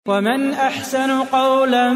ومن احسن قولا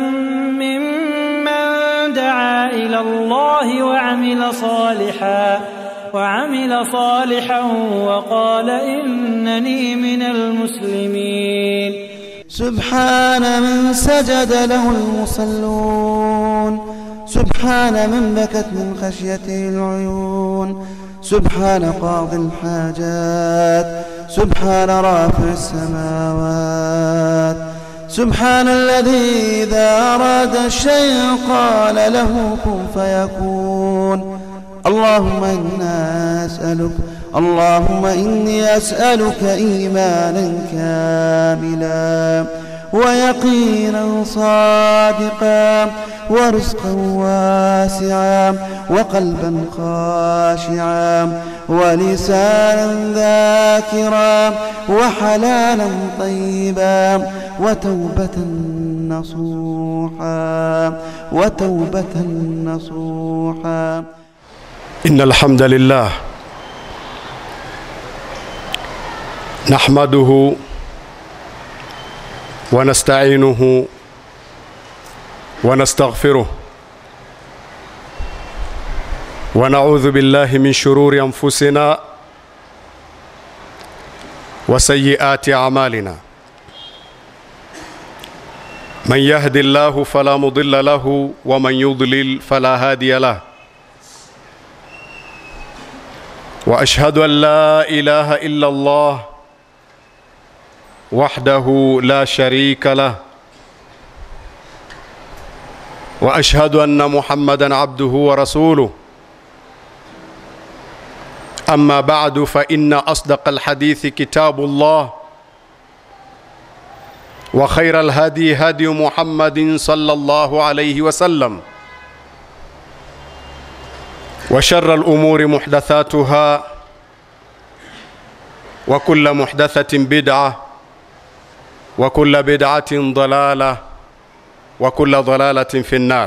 ممن دعا الى الله وعمل صالحا وعمل صالحا وقال انني من المسلمين سبحان من سجد له المصلون سبحان من بكت من خشيته العيون سبحان قاضي الحاجات سبحان رافع السماوات سبحان الذي إذا أراد الشيء قال له كن فيكون اللهم إنا أسألك اللهم إني أسألك إيمانا كاملا ويقينا صادقا ورزقا واسعا وقلبا خاشعا ولسانا ذاكرا وحلالا طيبا وتوبة نصوحا وتوبة نصوحا إن الحمد لله نحمده ونستعينه ونستغفره ونعوذ بالله من شرور أنفسنا وسيئات أعمالنا من يهد الله فلا مضل له ومن يضلل فلا هادي له واشهد ان لا اله الا الله وحده لا شريك له واشهد ان محمدا عبده ورسوله اما بعد فان اصدق الحديث كتاب الله وخير الهدي هدي محمد صلى الله عليه وسلم وشر الامور محدثاتها وكل محدثه بدعه وكل بدعه ضلاله وكل ضلاله في النار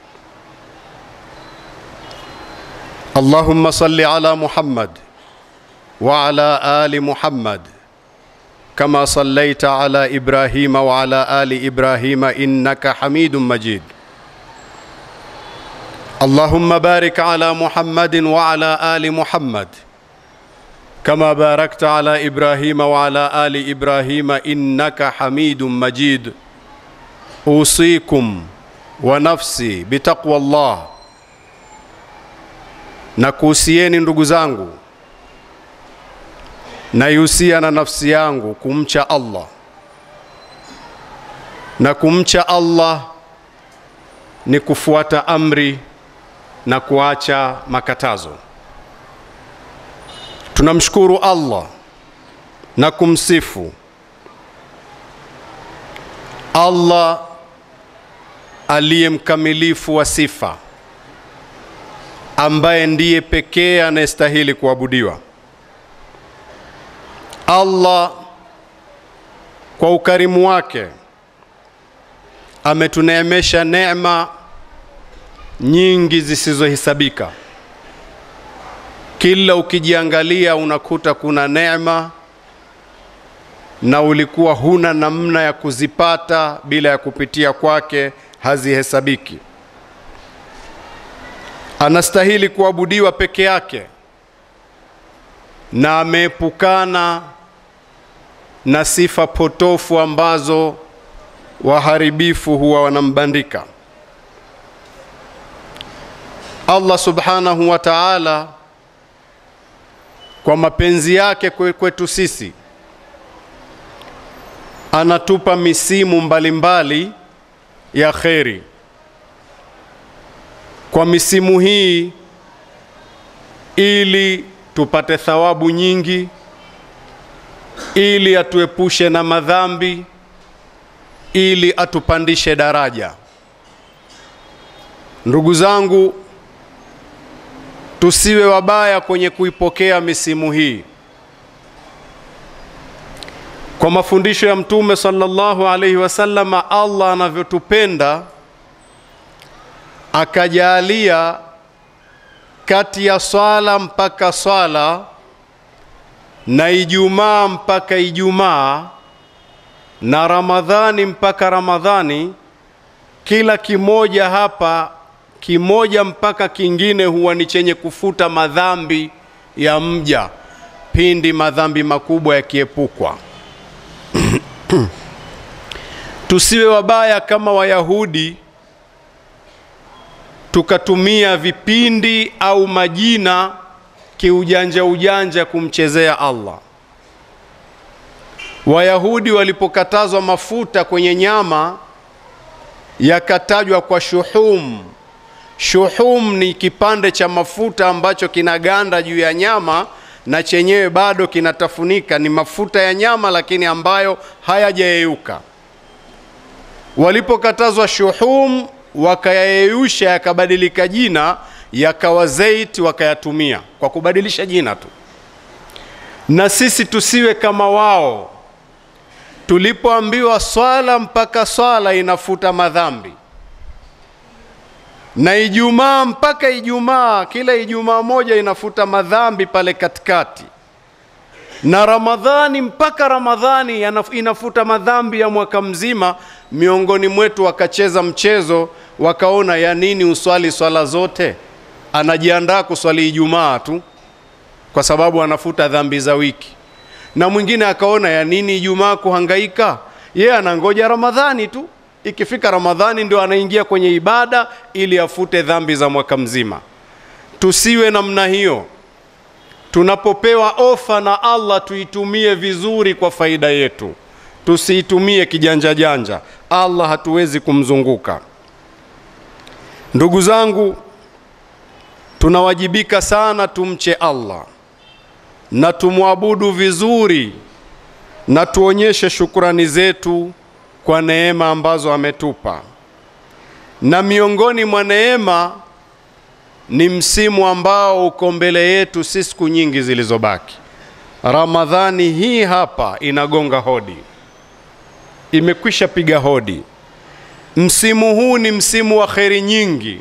اللهم صل على محمد وعلى ال محمد كما صليت على ابراهيم وعلى ال ابراهيم انك حميد مجيد اللهم بارك على محمد وعلى ال محمد كما باركت على ابراهيم وعلى ال ابراهيم انك حميد مجيد اوصيكم ونفسي بتقوى الله nakuhusieni ndugu zangu naihusia na nafsi yangu kumcha allah na kumcha allah ni kufuata amri na kuacha makatazo tunamshukuru allah na kumsifu allah aliye mkamilifu wa sifa ambaye ndiye pekee anayestahili kuabudiwa allah kwa ukarimu wake ametuneemesha neema nyingi zisizohesabika kila ukijiangalia unakuta kuna neema na ulikuwa huna namna ya kuzipata bila ya kupitia kwake hazihesabiki anastahili kuabudiwa peke yake na ameepukana na sifa potofu ambazo waharibifu huwa wanambandika allah subhanahu wa taala kwa mapenzi yake kwetu sisi anatupa misimu mbalimbali mbali ya kheri kwa misimu hii ili tupate thawabu nyingi ili atuepushe na madhambi ili atupandishe daraja ndugu zangu tusiwe wabaya kwenye kuipokea misimu hii kwa mafundisho ya mtume sallallahu alaihi wasallam allah anavyotupenda akajalia kati ya swala mpaka swala na ijumaa mpaka ijumaa na Ramadhani mpaka Ramadhani, kila kimoja hapa kimoja mpaka kingine huwa ni chenye kufuta madhambi ya mja pindi madhambi makubwa yakiepukwa. Tusiwe wabaya kama Wayahudi tukatumia vipindi au majina kiujanja ujanja kumchezea Allah. Wayahudi walipokatazwa mafuta kwenye nyama yakatajwa kwa shuhum. Shuhum ni kipande cha mafuta ambacho kinaganda juu ya nyama na chenyewe bado kinatafunika, ni mafuta ya nyama lakini ambayo hayajayeyuka. Walipokatazwa shuhum, wakayayeyusha yakabadilika jina, yakawa zeit, wakayatumia kwa kubadilisha jina tu. Na sisi tusiwe kama wao. Tulipoambiwa swala mpaka swala inafuta madhambi, na Ijumaa mpaka Ijumaa, kila Ijumaa moja inafuta madhambi pale katikati, na Ramadhani mpaka Ramadhani inafuta madhambi ya mwaka mzima. Miongoni mwetu wakacheza mchezo, wakaona ya nini uswali swala zote, anajiandaa kuswali Ijumaa tu kwa sababu anafuta dhambi za wiki. Na mwingine akaona ya nini Ijumaa kuhangaika, yeye anangoja Ramadhani tu ikifika Ramadhani ndio anaingia kwenye ibada ili afute dhambi za mwaka mzima. Tusiwe namna hiyo. Tunapopewa ofa na Allah tuitumie vizuri kwa faida yetu, tusiitumie kijanja janja. Allah hatuwezi kumzunguka. Ndugu zangu, tunawajibika sana tumche Allah na tumwabudu vizuri na tuonyeshe shukrani zetu kwa neema ambazo ametupa. Na miongoni mwa neema ni msimu ambao uko mbele yetu, si siku nyingi zilizobaki. Ramadhani hii hapa inagonga hodi, imekwisha piga hodi. Msimu huu ni msimu wa kheri nyingi,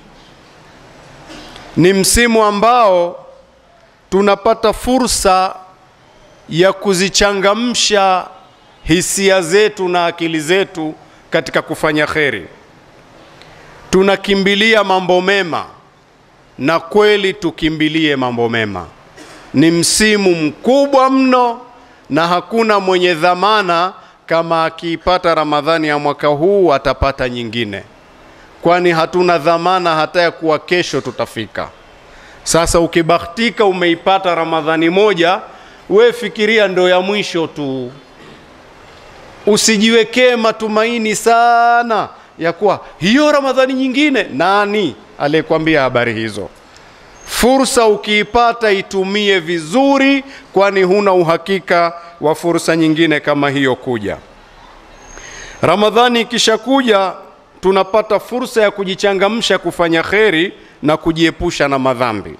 ni msimu ambao tunapata fursa ya kuzichangamsha hisia zetu na akili zetu katika kufanya kheri. Tunakimbilia mambo mema, na kweli tukimbilie mambo mema. Ni msimu mkubwa mno, na hakuna mwenye dhamana kama akiipata Ramadhani ya mwaka huu atapata nyingine, kwani hatuna dhamana hata ya kuwa kesho tutafika. Sasa ukibahatika umeipata Ramadhani moja, we fikiria ndo ya mwisho tu usijiwekee matumaini sana ya kuwa hiyo Ramadhani nyingine. Nani aliyekwambia habari hizo? Fursa ukiipata itumie vizuri, kwani huna uhakika wa fursa nyingine kama hiyo kuja. Ramadhani ikishakuja, tunapata fursa ya kujichangamsha kufanya kheri na kujiepusha na madhambi.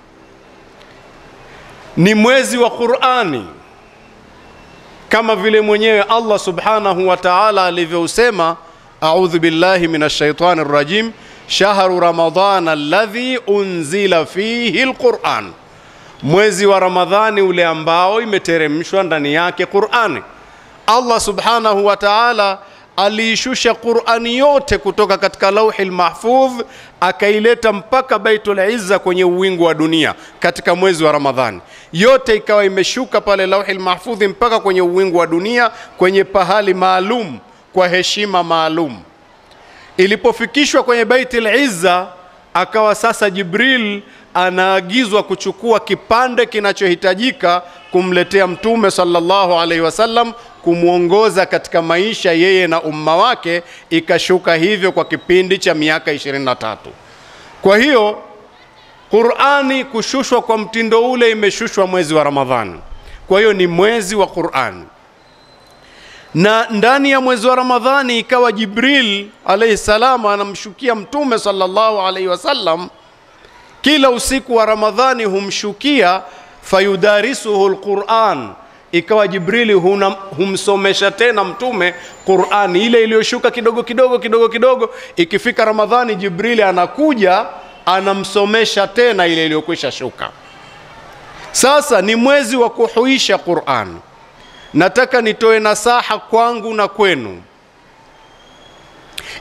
Ni mwezi wa Qur'ani kama vile mwenyewe Allah subhanahu wa ta'ala alivyousema, a'udhu billahi minash shaitani rrajim, shahru ramadana alladhi unzila fihi alquran, mwezi wa Ramadhani ule ambao imeteremshwa ndani yake Qur'ani. Allah subhanahu wa ta'ala aliishusha Qur'ani yote kutoka katika lauhi mahfudh akaileta mpaka Baitul Izza kwenye uwingu wa dunia katika mwezi wa Ramadhani. Yote ikawa imeshuka pale lauhi mahfudhi mpaka kwenye uwingu wa dunia kwenye pahali maalum kwa heshima maalum. Ilipofikishwa kwenye Baitul Izza, akawa sasa Jibril anaagizwa kuchukua kipande kinachohitajika kumletea Mtume sallallahu alaihi wasallam kumwongoza katika maisha yeye na umma wake. Ikashuka hivyo kwa kipindi cha miaka 23. Kwa hiyo Qur'ani kushushwa kwa mtindo ule imeshushwa mwezi wa Ramadhani. Kwa hiyo ni mwezi wa Qur'ani, na ndani ya mwezi wa Ramadhani ikawa Jibril alayhi salam anamshukia Mtume sallallahu alaihi wasallam kila usiku wa Ramadhani humshukia, fayudarisuhu alquran, ikawa Jibrili huna, humsomesha tena mtume Qurani ile iliyoshuka kidogo kidogo kidogo kidogo. Ikifika Ramadhani, Jibrili anakuja anamsomesha tena ile iliyokwisha shuka. Sasa ni mwezi wa kuhuisha Qurani. Nataka nitoe nasaha kwangu na kwenu,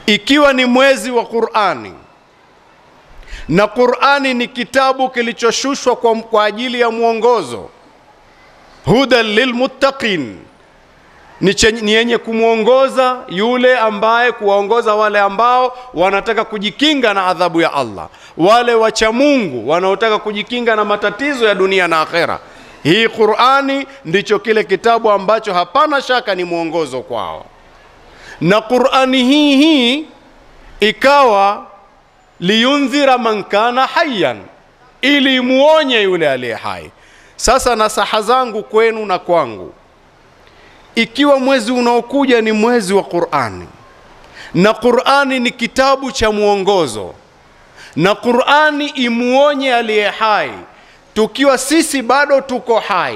ikiwa ni mwezi wa Qur'ani na Qur'ani ni kitabu kilichoshushwa kwa, kwa ajili ya mwongozo hudan lilmuttaqin ni, chenye- ni yenye kumwongoza yule ambaye kuwaongoza wale ambao wanataka kujikinga na adhabu ya Allah, wale wacha Mungu wanaotaka kujikinga na matatizo ya dunia na akhera. Hii Qur'ani ndicho kile kitabu ambacho hapana shaka ni mwongozo kwao, na Qur'ani hii hii ikawa liyundhira man kana hayyan, ili imuonye yule aliye hai. Sasa nasaha zangu kwenu na kwangu ikiwa mwezi unaokuja ni mwezi wa Qur'ani na Qur'ani ni kitabu cha mwongozo na Qur'ani imuonye aliye hai, tukiwa sisi bado tuko hai,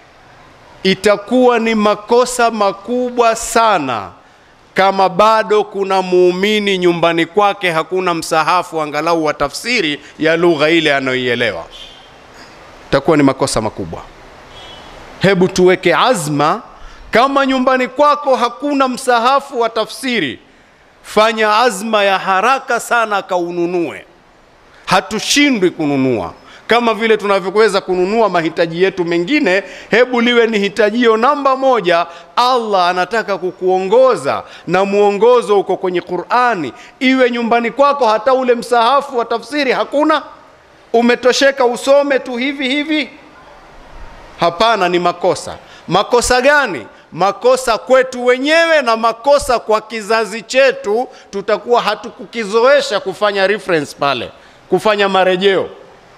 itakuwa ni makosa makubwa sana kama bado kuna muumini nyumbani kwake hakuna msahafu angalau wa tafsiri ya lugha ile anayoielewa, itakuwa ni makosa makubwa. Hebu tuweke azma kama nyumbani kwako hakuna msahafu wa tafsiri, fanya azma ya haraka sana kaununue. Hatushindwi kununua kama vile tunavyoweza kununua mahitaji yetu mengine. Hebu liwe ni hitajio namba moja. Allah anataka kukuongoza na mwongozo uko kwenye Qur'ani, iwe nyumbani kwako hata ule msahafu wa tafsiri hakuna, umetosheka usome tu hivi hivi. Hapana, ni makosa. Makosa gani? Makosa kwetu wenyewe na makosa kwa kizazi chetu. Tutakuwa hatukukizoesha kufanya reference pale, kufanya marejeo.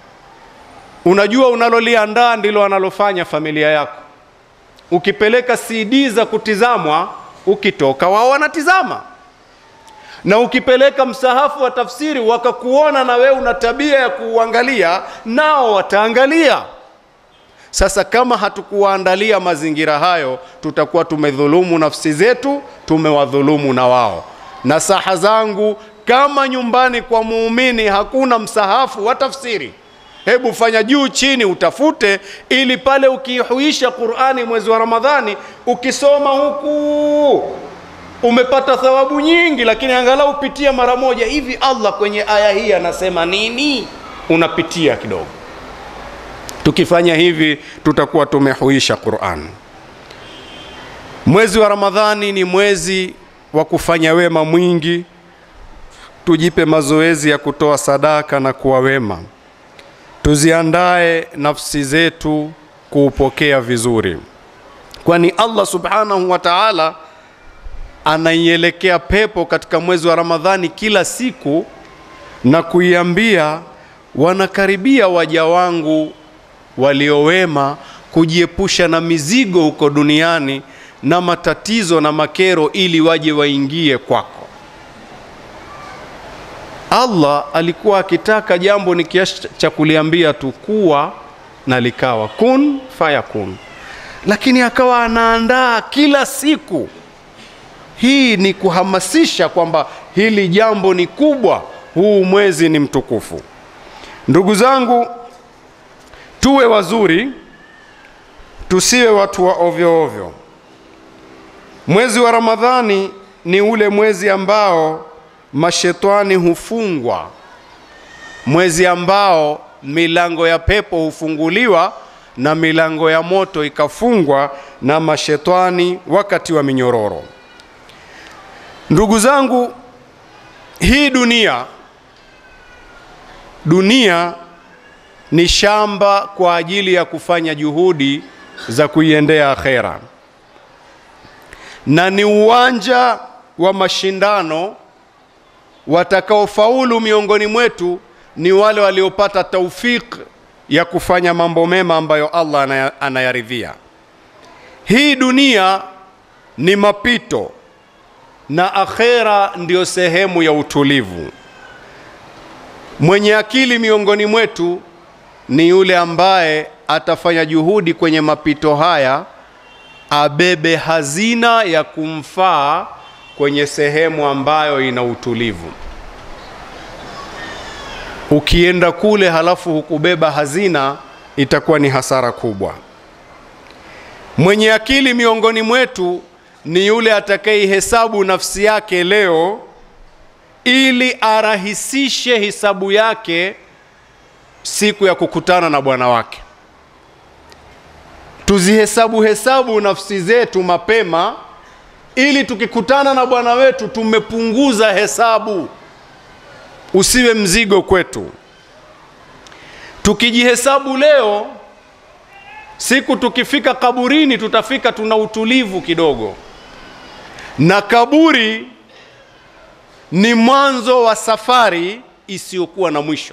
Unajua, unaloliandaa ndilo analofanya familia yako. Ukipeleka CD za kutizamwa, ukitoka wao wanatizama, na ukipeleka msahafu wa tafsiri wakakuona na wewe una tabia ya kuuangalia, nao wataangalia. Sasa kama hatukuwaandalia mazingira hayo, tutakuwa tumedhulumu nafsi zetu, tumewadhulumu na wao. Nasaha zangu, kama nyumbani kwa muumini hakuna msahafu wa tafsiri, hebu fanya juu chini utafute, ili pale ukihuisha Qur'ani mwezi wa Ramadhani, ukisoma huku umepata thawabu nyingi, lakini angalau pitia mara moja hivi, Allah kwenye aya hii anasema nini, unapitia kidogo. Tukifanya hivi tutakuwa tumehuisha Qur'an. Mwezi wa Ramadhani ni mwezi wa kufanya wema mwingi. Tujipe mazoezi ya kutoa sadaka na kuwa wema, tuziandae nafsi zetu kuupokea vizuri, kwani Allah subhanahu wa ta'ala anaielekea pepo katika mwezi wa Ramadhani kila siku na kuiambia, wanakaribia waja wangu waliowema kujiepusha na mizigo huko duniani na matatizo na makero, ili waje waingie kwako. Allah alikuwa akitaka jambo ni kiasi cha kuliambia tu kuwa na likawa, kun fayakun, lakini akawa anaandaa kila siku. Hii ni kuhamasisha kwamba hili jambo ni kubwa, huu mwezi ni mtukufu. Ndugu zangu, tuwe wazuri, tusiwe watu wa ovyo ovyo. Mwezi wa Ramadhani ni ule mwezi ambao mashetani hufungwa, mwezi ambao milango ya pepo hufunguliwa na milango ya moto ikafungwa na mashetani wakati wa minyororo. Ndugu zangu, hii dunia dunia ni shamba kwa ajili ya kufanya juhudi za kuiendea akhera, na ni uwanja wa mashindano. Watakaofaulu miongoni mwetu ni wale waliopata taufik ya kufanya mambo mema ambayo Allah anaya- anayaridhia. Hii dunia ni mapito na akhera ndiyo sehemu ya utulivu. Mwenye akili miongoni mwetu ni yule ambaye atafanya juhudi kwenye mapito haya, abebe hazina ya kumfaa kwenye sehemu ambayo ina utulivu. Ukienda kule halafu hukubeba hazina, itakuwa ni hasara kubwa. Mwenye akili miongoni mwetu ni yule atakayeihesabu nafsi yake leo ili arahisishe hisabu yake siku ya kukutana na bwana wake. Tuzihesabu hesabu nafsi zetu mapema, ili tukikutana na bwana wetu tumepunguza hesabu, usiwe mzigo kwetu. Tukijihesabu leo, siku tukifika kaburini, tutafika tuna utulivu kidogo, na kaburi ni mwanzo wa safari isiyokuwa na mwisho.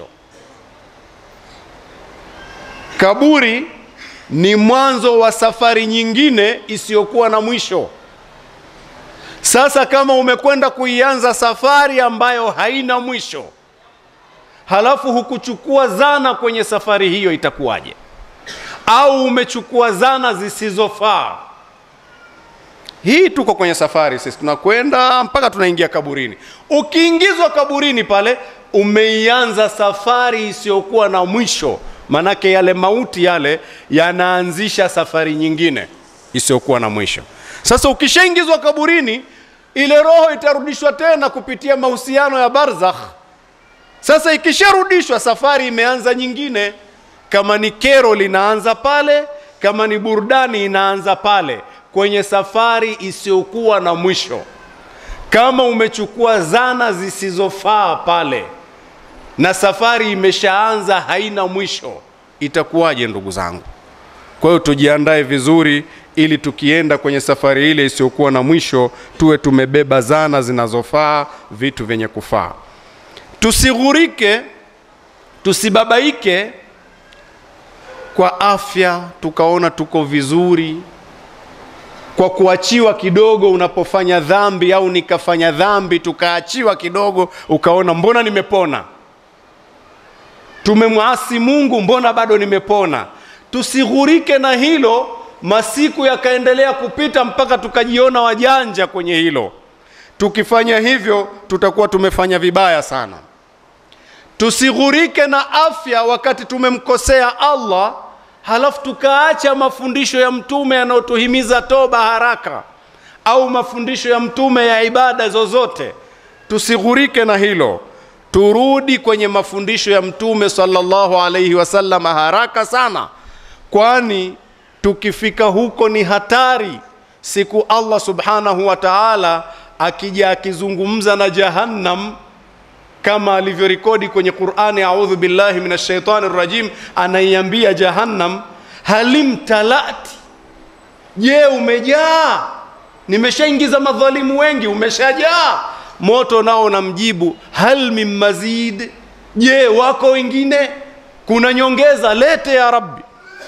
Kaburi ni mwanzo wa safari nyingine isiyokuwa na mwisho. Sasa kama umekwenda kuianza safari ambayo haina mwisho, halafu hukuchukua zana kwenye safari hiyo, itakuwaje? Au umechukua zana zisizofaa? Hii tuko kwenye safari sisi, tunakwenda mpaka tunaingia kaburini. Ukiingizwa kaburini pale, umeianza safari isiyokuwa na mwisho, manake yale mauti yale yanaanzisha safari nyingine isiyokuwa na mwisho. Sasa ukishaingizwa kaburini, ile roho itarudishwa tena kupitia mahusiano ya barzakh. Sasa ikisharudishwa, safari imeanza nyingine. Kama ni kero linaanza pale, kama ni burudani inaanza pale kwenye safari isiyokuwa na mwisho. Kama umechukua zana zisizofaa pale na safari imeshaanza haina mwisho, itakuwaje ndugu zangu? Kwa hiyo tujiandae vizuri, ili tukienda kwenye safari ile isiyokuwa na mwisho tuwe tumebeba zana zinazofaa, vitu vyenye kufaa. Tusighurike, tusibabaike kwa afya tukaona tuko vizuri kwa kuachiwa kidogo unapofanya dhambi, au nikafanya dhambi tukaachiwa kidogo, ukaona mbona nimepona. Tumemwasi Mungu, mbona bado nimepona. Tusighurike na hilo, masiku yakaendelea kupita mpaka tukajiona wajanja kwenye hilo. Tukifanya hivyo, tutakuwa tumefanya vibaya sana. Tusighurike na afya wakati tumemkosea Allah halafu tukaacha mafundisho ya mtume yanayotuhimiza toba haraka au mafundisho ya mtume ya ibada zozote. Tusighurike na hilo, turudi kwenye mafundisho ya mtume sallallahu alaihi wasallam haraka sana, kwani tukifika huko ni hatari. Siku Allah subhanahu wa ta'ala akija akizungumza na Jahannam kama alivyorekodi kwenye Qur'ani, audhu billahi minash shaitani rajim, anaiambia Jahannam, halim talati, je, umejaa? Nimeshaingiza madhalimu wengi, umeshajaa. Moto nao unamjibu hal min mazid, je, wako wengine? Kuna nyongeza? Lete ya Rabbi.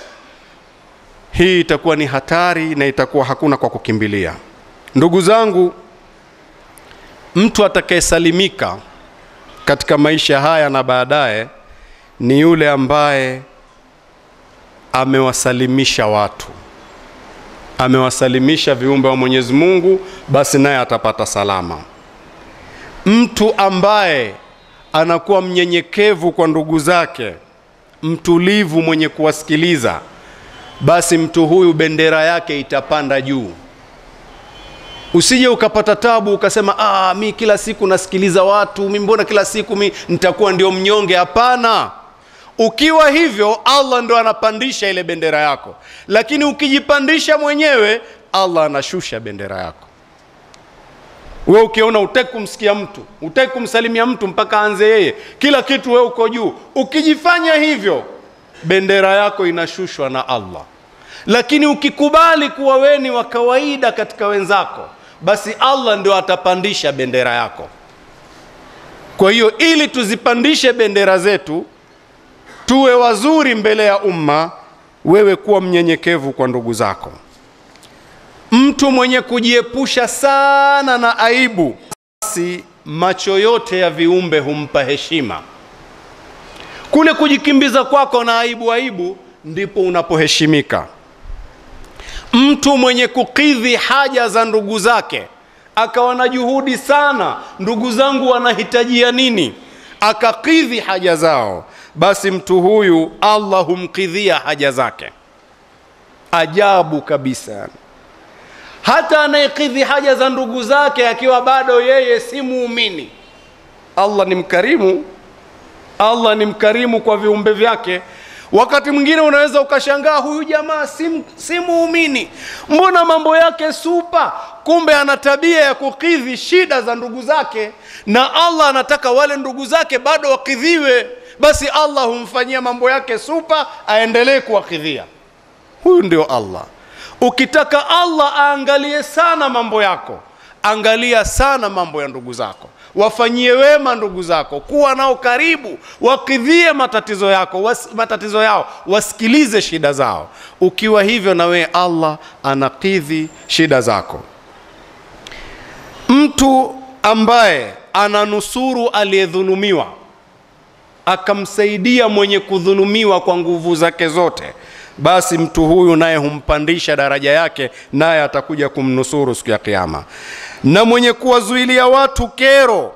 Hii itakuwa ni hatari na itakuwa hakuna kwa kukimbilia. Ndugu zangu, mtu atakayesalimika katika maisha haya na baadaye ni yule ambaye amewasalimisha watu, amewasalimisha viumbe wa Mwenyezi Mungu, basi naye atapata salama. Mtu ambaye anakuwa mnyenyekevu kwa ndugu zake, mtulivu, mwenye kuwasikiliza, basi mtu huyu bendera yake itapanda juu. Usije ukapata tabu ukasema, ah, mi kila siku nasikiliza watu, mi mbona kila siku mi nitakuwa ndio mnyonge? Hapana. Ukiwa hivyo, Allah ndo anapandisha ile bendera yako, lakini ukijipandisha mwenyewe, Allah anashusha bendera yako. We ukiona utaki kumsikia mtu, utaki kumsalimia mtu mpaka anze yeye, kila kitu we uko juu. Ukijifanya hivyo, bendera yako inashushwa na Allah. Lakini ukikubali kuwa we ni wa kawaida katika wenzako, basi Allah ndio atapandisha bendera yako. Kwa hiyo ili tuzipandishe bendera zetu, tuwe wazuri mbele ya umma, wewe kuwa mnyenyekevu kwa ndugu zako. Mtu mwenye kujiepusha sana na aibu, basi macho yote ya viumbe humpa heshima. Kule kujikimbiza kwako na aibu aibu, ndipo unapoheshimika. Mtu mwenye kukidhi haja za ndugu zake, akawa na juhudi sana, ndugu zangu wanahitajia nini, akakidhi haja zao, basi mtu huyu Allah humkidhia haja zake. Ajabu kabisa. Hata anayekidhi haja za ndugu zake akiwa bado yeye si muumini, Allah ni mkarimu, Allah ni mkarimu kwa viumbe vyake. Wakati mwingine unaweza ukashangaa, huyu jamaa si, si muumini, mbona mambo yake supa? Kumbe ana tabia ya kukidhi shida za ndugu zake, na Allah anataka wale ndugu zake bado wakidhiwe. Basi Allah humfanyia mambo yake supa, aendelee kuwakidhia. Huyu ndio Allah. Ukitaka Allah aangalie sana mambo yako, angalia sana mambo ya ndugu zako, wafanyie wema ndugu zako, kuwa nao karibu, wakidhie matatizo yako was, matatizo yao, wasikilize shida zao. Ukiwa hivyo, na wewe Allah anakidhi shida zako. Mtu ambaye ananusuru aliyedhulumiwa akamsaidia mwenye kudhulumiwa kwa nguvu zake zote, basi mtu huyu naye humpandisha daraja yake, naye atakuja kumnusuru siku ya Kiyama. Na mwenye kuwazuilia watu kero,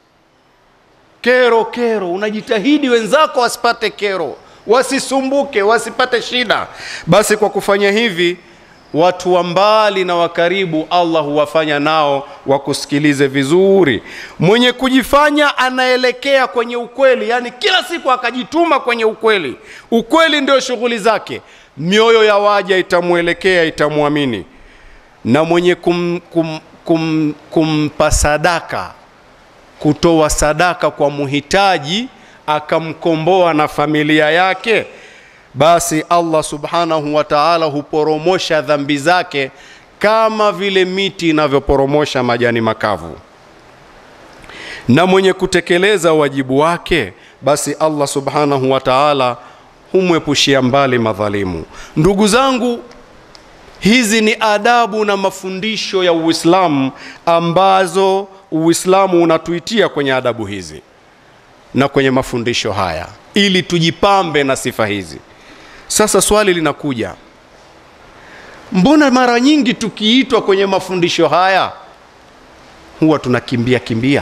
kero, kero, unajitahidi wenzako wasipate kero, wasisumbuke, wasipate shida, basi kwa kufanya hivi watu wa mbali na wa karibu Allah huwafanya nao wakusikilize vizuri. Mwenye kujifanya anaelekea kwenye ukweli, yani kila siku akajituma kwenye ukweli, ukweli ndio shughuli zake, mioyo ya waja itamwelekea, itamwamini. Na mwenye kum, kum, kum, kumpa sadaka, kutoa sadaka kwa muhitaji, akamkomboa na familia yake basi Allah subhanahu wa ta'ala huporomosha dhambi zake kama vile miti inavyoporomosha majani makavu. Na mwenye kutekeleza wajibu wake, basi Allah subhanahu wa ta'ala humwepushia mbali madhalimu. Ndugu zangu, hizi ni adabu na mafundisho ya Uislamu ambazo Uislamu unatuitia kwenye adabu hizi na kwenye mafundisho haya ili tujipambe na sifa hizi. Sasa swali linakuja, mbona mara nyingi tukiitwa kwenye mafundisho haya huwa tunakimbia kimbia?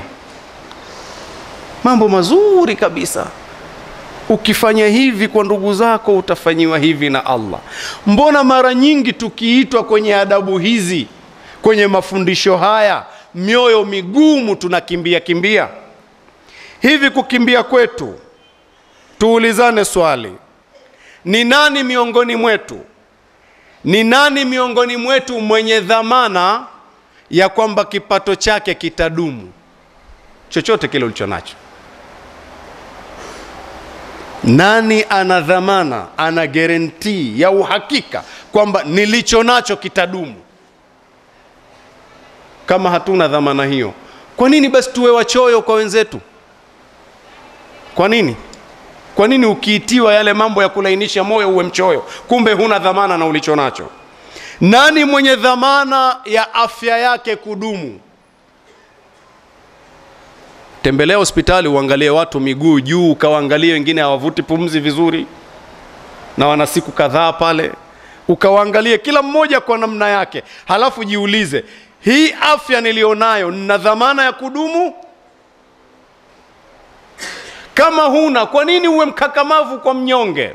Mambo mazuri kabisa, ukifanya hivi kwa ndugu zako utafanyiwa hivi na Allah. Mbona mara nyingi tukiitwa kwenye adabu hizi, kwenye mafundisho haya, mioyo migumu tunakimbia kimbia? Hivi kukimbia kwetu, tuulizane swali ni nani miongoni mwetu, ni nani miongoni mwetu mwenye dhamana ya kwamba kipato chake kitadumu, chochote kile ulicho nacho? Nani ana dhamana, ana guarantee ya uhakika kwamba nilicho nacho kitadumu? Kama hatuna dhamana hiyo, kwa nini basi tuwe wachoyo kwa wenzetu? Kwa nini? Kwa nini ukiitiwa yale mambo ya kulainisha moyo uwe mchoyo? Kumbe huna dhamana na ulicho nacho. Nani mwenye dhamana ya afya yake kudumu? Tembelea hospitali uangalie watu miguu juu, ukawaangalie wengine hawavuti pumzi vizuri na wana siku kadhaa pale, ukawaangalie kila mmoja kwa namna yake, halafu jiulize, hii afya nilionayo nina dhamana ya kudumu? Kama huna, kwa nini uwe mkakamavu kwa mnyonge?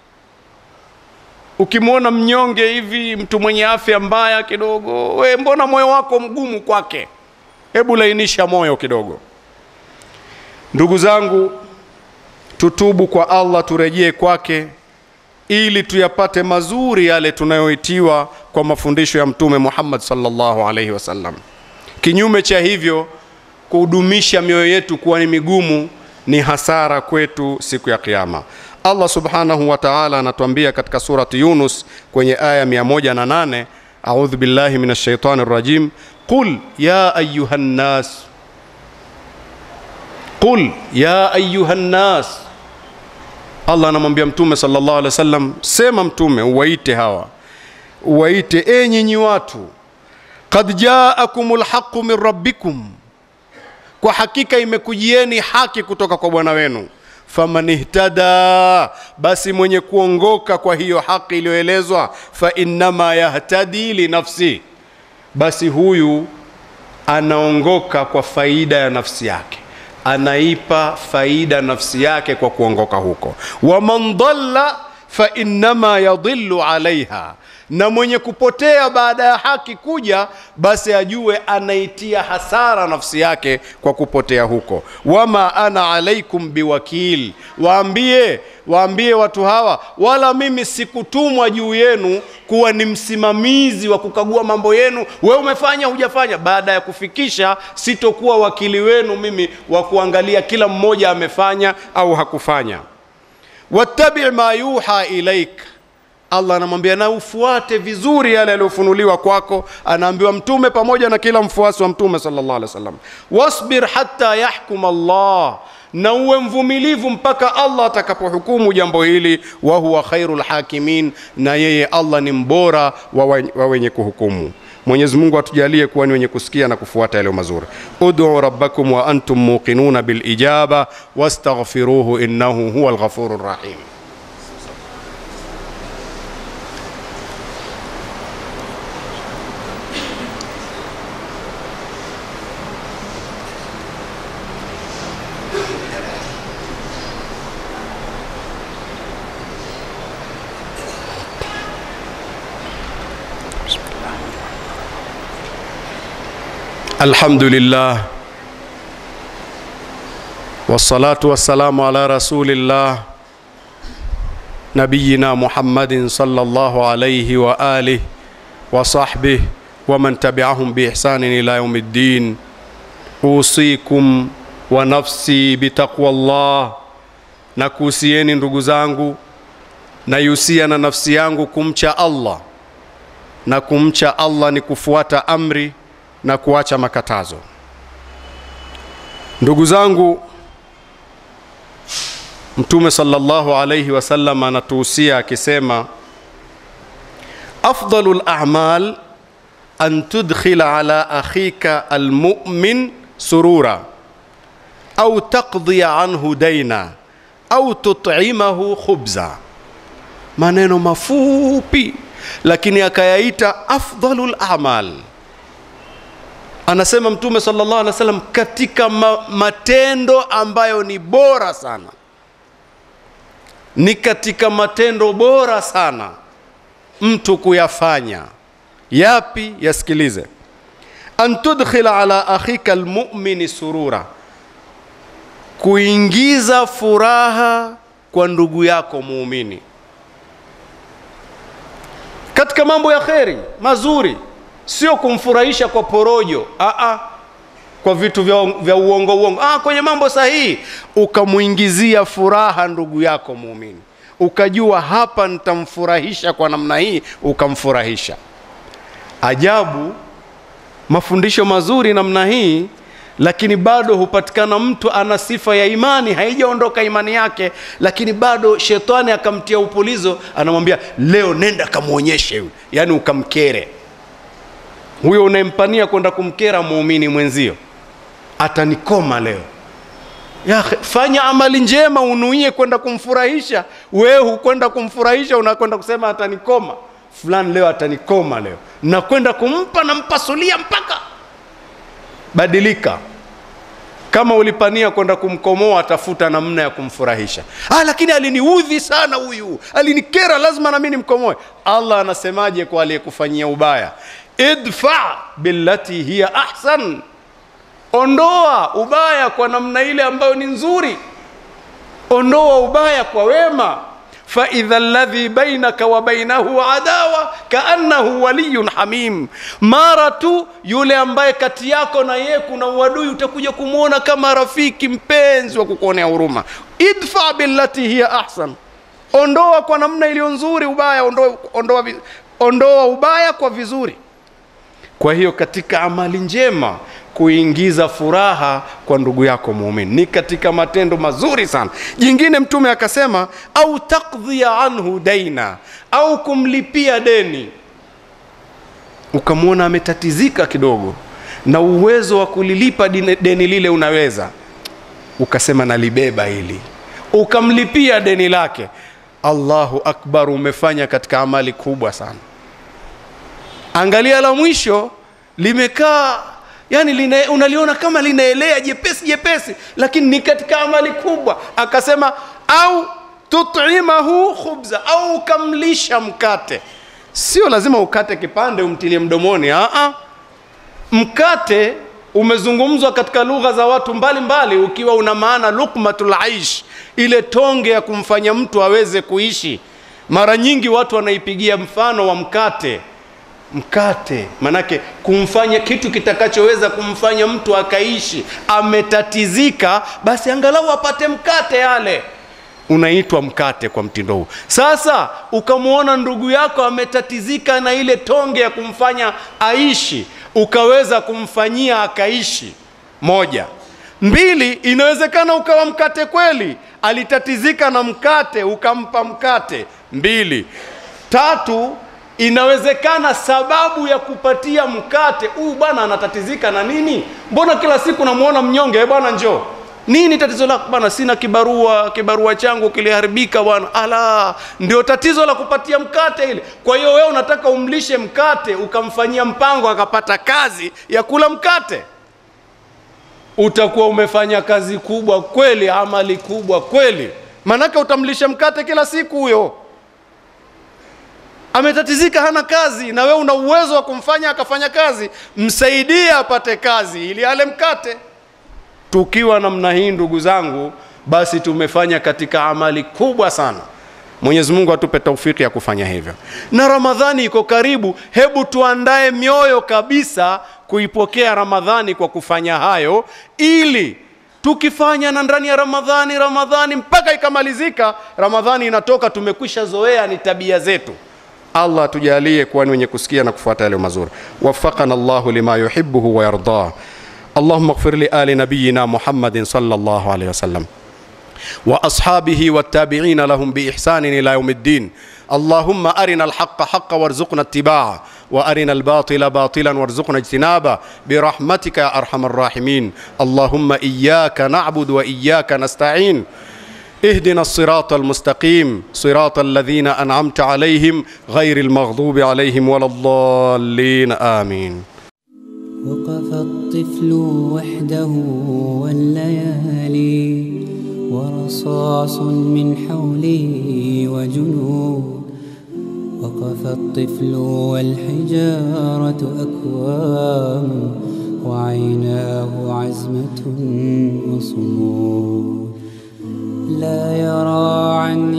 Ukimwona mnyonge hivi, mtu mwenye afya mbaya kidogo, we mbona moyo wako mgumu kwake? Hebu lainisha moyo kidogo. Ndugu zangu, tutubu kwa Allah, turejee kwake ili tuyapate mazuri yale tunayoitiwa kwa mafundisho ya Mtume Muhammad sallallahu alaihi wasallam. Kinyume cha hivyo, kudumisha mioyo yetu kuwa ni migumu ni hasara kwetu siku ya Kiyama. Allah subhanahu wa ta'ala anatuambia katika surati Yunus kwenye aya 108, a'udhu billahi minash shaitani rajim, qul ya ayuhan nas, qul ya ayuhan nas. Allah anamwambia Mtume sallallahu alaihi wasallam, sema Mtume, uwaite hawa, uwaite enyi nyi watu, qad jaakumul haqqu min rabbikum kwa hakika imekujieni haki kutoka kwa Bwana wenu. Faman ihtada, basi mwenye kuongoka kwa hiyo haki iliyoelezwa, fa innama yahtadi linafsi, basi huyu anaongoka kwa faida ya nafsi yake, anaipa faida nafsi yake kwa kuongoka huko. Waman dhalla fa innama yadhillu alaiha, na mwenye kupotea baada ya haki kuja basi ajue anaitia hasara nafsi yake kwa kupotea huko wama ana alaikum biwakil waambie waambie watu hawa wala mimi sikutumwa juu yenu kuwa ni msimamizi wa kukagua mambo yenu we umefanya hujafanya baada ya kufikisha sitokuwa wakili wenu mimi wa kuangalia kila mmoja amefanya au hakufanya wattabi ma yuha ilaik allah anamwambia na ufuate vizuri yale yaliyofunuliwa kwako anaambiwa mtume pamoja na kila mfuasi wa mtume sallallahu alaihi wasallam wasbir hatta yahkum allah na uwe mvumilivu mpaka allah atakapohukumu jambo hili wa huwa khairul hakimin na yeye allah ni mbora wa, wa, wa wenye kuhukumu mwenyezi mungu atujalie kuwa ni wenye kusikia na kufuata yaliyo mazuri uduu rabbakum wa antum muqinuna bilijaba wastaghfiruhu innahu huwa lghafuru rahim الحمد لله والصلاة والسلام على رسول الله نبينا محمد صلى الله عليه وآله وصحبه ومن تبعهم بإحسان إلى يوم الدين أوصيكم ونفسي بتقوى الله nakuhusieni ndugu zangu naihusia na nafsi yangu kumcha allah na kumcha allah ni kufuata amri na kuacha makatazo ndugu zangu mtume sallallahu alayhi wasallam anatuhusia akisema afdalu lamal an tudkhila ala akhika almumin surura au taqdhiya anhu daina au tut'imahu khubza maneno mafupi lakini akayaita afdalu lamal anasema mtume sallallahu alaihi wasallam katika ma matendo ambayo ni bora sana ni katika matendo bora sana mtu kuyafanya yapi yasikilize an tudkhila ala akhika almu'mini surura kuingiza furaha kwa ndugu yako muumini katika mambo ya kheri mazuri sio kumfurahisha kwa porojo Aa, kwa vitu vya, vya uongo uongo Aa, kwenye mambo sahihi ukamwingizia furaha ndugu yako muumini ukajua hapa nitamfurahisha kwa namna hii ukamfurahisha ajabu mafundisho mazuri namna hii lakini bado hupatikana mtu ana sifa ya imani haijaondoka imani yake lakini bado shetani akamtia upulizo anamwambia leo nenda kamwonyeshe yule yaani ukamkere huyo unayempania kwenda kumkera muumini mwenzio atanikoma leo ya, fanya amali njema unuie kwenda kumfurahisha wewe hukwenda kumfurahisha unakwenda kusema atanikoma fulani leo atanikoma leo nakwenda kumpa nampasulia mpaka badilika kama ulipania kwenda kumkomoa tafuta namna ya kumfurahisha ah, lakini aliniudhi sana huyu alinikera lazima nami nimkomoe allah anasemaje kwa aliyekufanyia ubaya idfa billati hiya ahsan ondoa ubaya kwa namna ile ambayo ni nzuri ondoa ubaya kwa wema faidha ladhi bainaka wa bainahu adawa kaannahu waliyun hamim mara tu yule ambaye kati yako na yeye kuna uadui utakuja kumwona kama rafiki mpenzi wa kukuonea huruma idfa billati hiya ahsan ondoa kwa namna iliyo nzuri ubaya ondoa, ondoa, ondoa ubaya kwa vizuri kwa hiyo katika amali njema kuingiza furaha kwa ndugu yako muumini ni katika matendo mazuri sana jingine mtume akasema au takdhia anhu daina au kumlipia deni ukamwona ametatizika kidogo na uwezo wa kulilipa dini- deni lile unaweza ukasema nalibeba hili ukamlipia deni lake allahu akbar umefanya katika amali kubwa sana angalia la mwisho limekaa yani lina, unaliona kama linaelea jepesi jepesi lakini ni katika amali kubwa akasema au tutimahu khubza au ukamlisha mkate sio lazima ukate kipande umtilie mdomoni. Aa, mkate umezungumzwa katika lugha za watu mbalimbali mbali, ukiwa una maana lukmatul aish, ile tonge ya kumfanya mtu aweze kuishi. Mara nyingi watu wanaipigia mfano wa mkate mkate manake kumfanya kitu kitakachoweza kumfanya mtu akaishi ametatizika basi angalau apate mkate yale unaitwa mkate kwa mtindo huu sasa ukamwona ndugu yako ametatizika na ile tonge ya kumfanya aishi ukaweza kumfanyia akaishi moja mbili inawezekana ukawa mkate kweli alitatizika na mkate ukampa mkate mbili tatu inawezekana sababu ya kupatia mkate huyu bwana anatatizika na nini mbona kila siku namwona mnyonge bwana njoo nini tatizo lako bwana sina kibarua kibarua changu kiliharibika bwana ala ndio tatizo la kupatia mkate ile kwa hiyo wewe unataka umlishe mkate ukamfanyia mpango akapata kazi ya kula mkate utakuwa umefanya kazi kubwa kweli amali kubwa kweli manake utamlisha mkate kila siku huyo ametatizika hana kazi na wewe una uwezo wa kumfanya akafanya kazi msaidie apate kazi ili ale mkate tukiwa namna hii ndugu zangu basi tumefanya katika amali kubwa sana mwenyezi mungu atupe taufiki ya kufanya hivyo na ramadhani iko karibu hebu tuandae mioyo kabisa kuipokea ramadhani kwa kufanya hayo ili tukifanya na ndani ya ramadhani ramadhani mpaka ikamalizika ramadhani inatoka tumekwisha zoea ni tabia zetu allah atujalie kuwa ni wenye kusikia na kufuata yale mazuri wafaqana llahu lima yuhibuhu wayardah اللهم اغفر لآل نبينا محمد صلى الله عليه وسلم وأصحابه والتابعين لهم بإحسان إلى يوم الدين اللهم أرنا الحق حقا وارزقنا اتباعه وأرنا الباطل باطلا وارزقنا اجتنابه برحمتك يا أرحم الراحمين اللهم إياك نعبد وإياك نستعين اهدنا الصراط المستقيم صراط الذين أنعمت عليهم غير المغضوب عليهم ولا الضالين آمين وقف الطفل وحده والليالي ورصاص من حوله وجنود وقف الطفل والحجارة أكوام وعيناه عزمة وصمود لا يرى عن